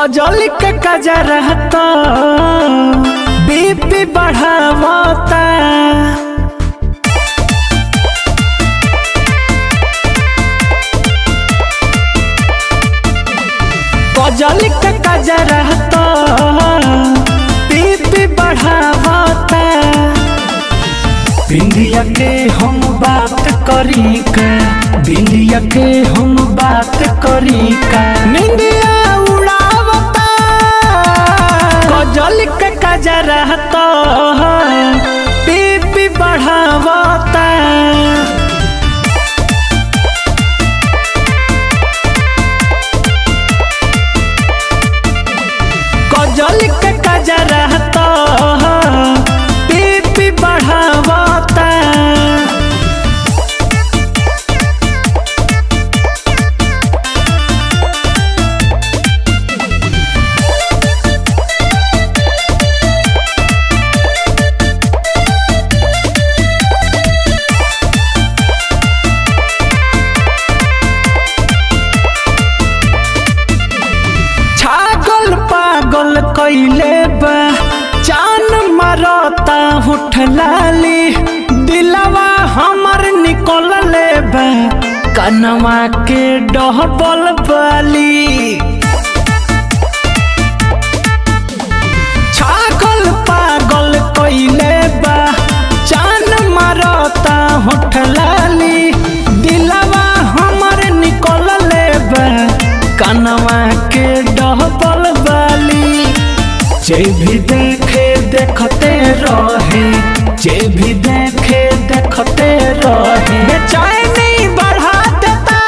causal के कजरा तो बीपी बढ़ावता कजल के कजरा तो बीपी बढ़ावता बिंदिया के हम बात करी का बिंदिया के हम बात करी का निंदिया उड़ावता कजल के कजरा तो बीपी बढ़ावता कजल के कजरा तो बीपी बढ़ावता छागल पागल कैले बा जान मारता उठ लाली दिलवा हमर निकल ले बा कनवा के डहबल बाली छागल पागल कैले बा जान मारता उठ लाली दिलवा हमर निकल ले बा कनवा के डहबल बाली जे भी देखे देखते रहे जे भी देखे देखते रहे बेचैनी बढ़ा देता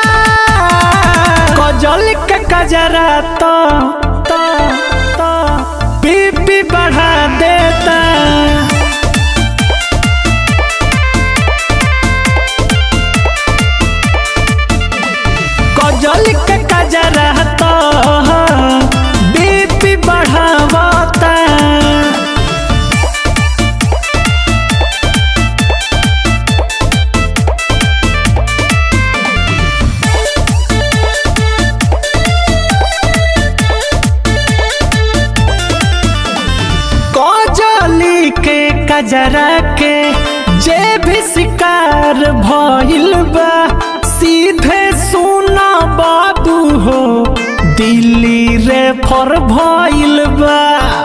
कजल के कजरा तो तो तो बीपी बढ़ा देता कजल के कजरा तो बीपी बढ़ावता कजली के कजरा के जे भी शिकार भइल बा सीधे सुना बाबू हो दिल्ली रे फर भइल बा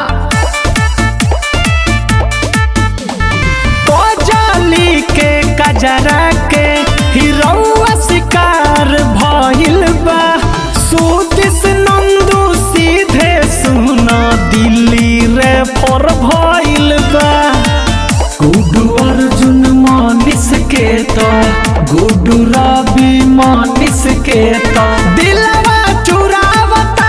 कजली के कजरा के हिरौआ शिकार भइल बा सुदिस नंदू सीधे सुना दिल्ली रे फर भइल बा गुडू अर्जुन मानिस के तो गुडू रवि मानिस के तो दिलवा चुरावता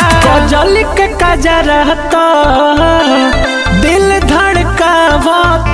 कजल के कजरा तो दिल धड़कावता